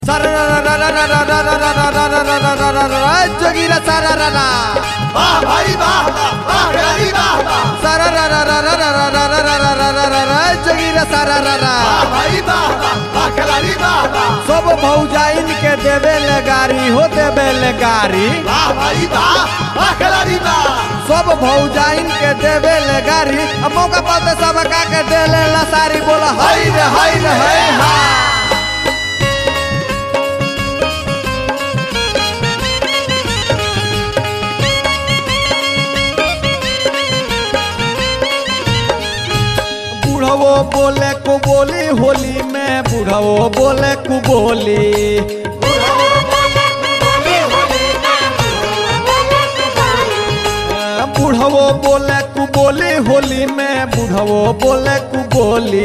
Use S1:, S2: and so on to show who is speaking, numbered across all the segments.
S1: जोगीरा सारा रारा
S2: वाह भाई वाह वाह वाह खिलाड़ी वाह वाह
S1: सारा रारा रारा रारा रारा रारा रारा रारा जोगीरा सारा रारा
S2: वाह भाई वाह वाह वाह खिलाड़ी वाह वाह
S1: सब भौजाइन के देवे ले गारी हो देवे ले गारी
S2: वाह भाई वाह वाह खिलाड़ी वाह
S1: सब भौजाइन के देवे ले गारी अब मौका पाते सब का के दे ले ला सारी बोला हाय रे हाय रे हाय हा बुढ़वो बोले को बोली होली में बुढ़वो बोले को बोली बुढ़वो बोले कु बोली होली में बुढ़वो बोले कु बोली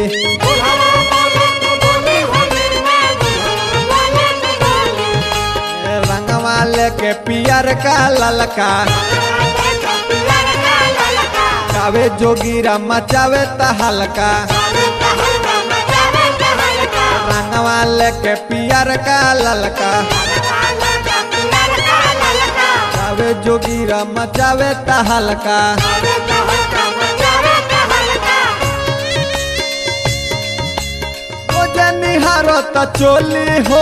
S1: रंगवा लेके पियर का ललका कावे जोगीरा मचावे त हल्का रंगवा लेके पियर का ललका कावे जोगीरा मचावे त हल्का ओ जनिहारो त चोली हो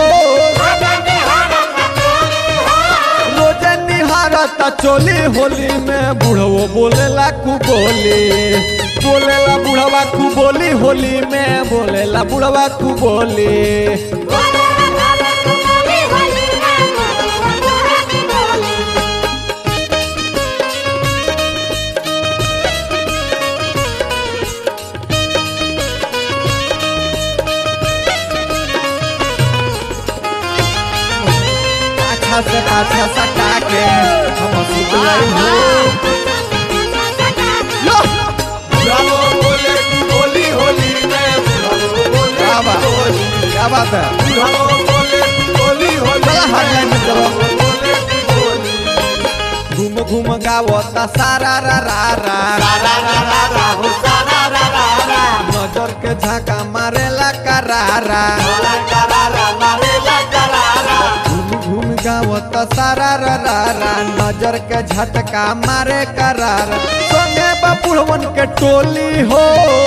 S1: रोजे निहारत चोली होली में बुढ़वो बोलेला कु बोली बोलेला बुढ़वा कु बोली होली में बोलेला बुढ़वा कु बोली अच्छा से अच्छा सटा के हम सुत गई हो लो
S2: ब्रावो बोले तू बोली होली में ब्रावो बोले
S1: क्या बात
S2: तू बोली
S1: क्या बात है
S2: ब्रावो बोले तू बोली होली
S1: चला हटलाइन में चलो।
S2: बोले तू बोली
S1: घूम घूम गावता सारा रा रा रा
S2: सारा रा रा रा हो सारा रा रा रा
S1: नजर के झाका मारेला करारा
S2: मारे करारा मारे ला करारा
S1: घूम घूम गावत सारा रा रा रा नजर के झटका मारे करार संगे बपुड़वन के टोली हो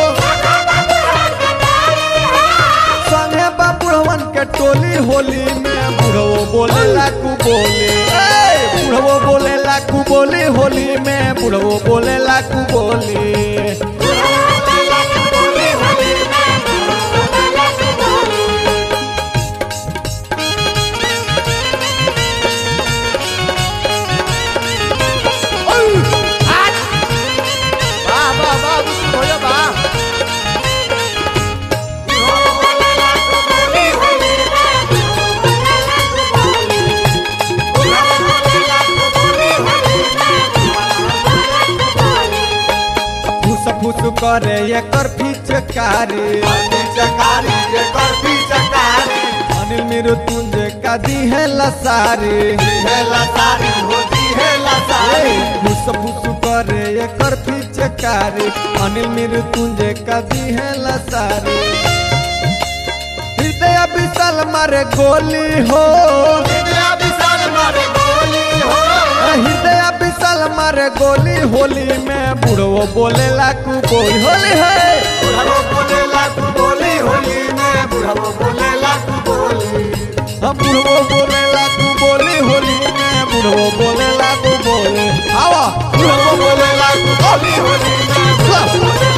S1: संगे बपुड़वन के टोली होली में बुढ़वो बोलेला कु बोली ए, बुढ़वो बोलेला कु बोली होली में बुढ़वो बोलेला कु बोली
S2: वाह वाह वाह बिल्कुल भैया वाह
S1: फुस फुस करे एकर फिचकारी
S2: चकारी ये करती चकारी
S1: अनिल मृत्युंजय का दी है लसारी
S2: है लसारी होती है लसारी
S1: फुस फुस करे एकर फिचकारी अनिल मृत्युंजय का दी है लसारी हृदय विशाल मारे गोली हो
S2: इंदिरा विशाल मारे गोली हो
S1: हृदय विशाल मारे गोली होली में बुढ़वो बोलेला कु बोली होली है
S2: बुढ़ाओ बोले लाखू बोली होली में बुढ़ाओ बोले लाखू बोली
S1: हम बुढ़वो बोलेला कु बोली होली में बुढ़वो बोलेला कु बोली आवा
S2: बुढ़ाओ बोले लाखू बोली होली में बुढ़ाओ बोले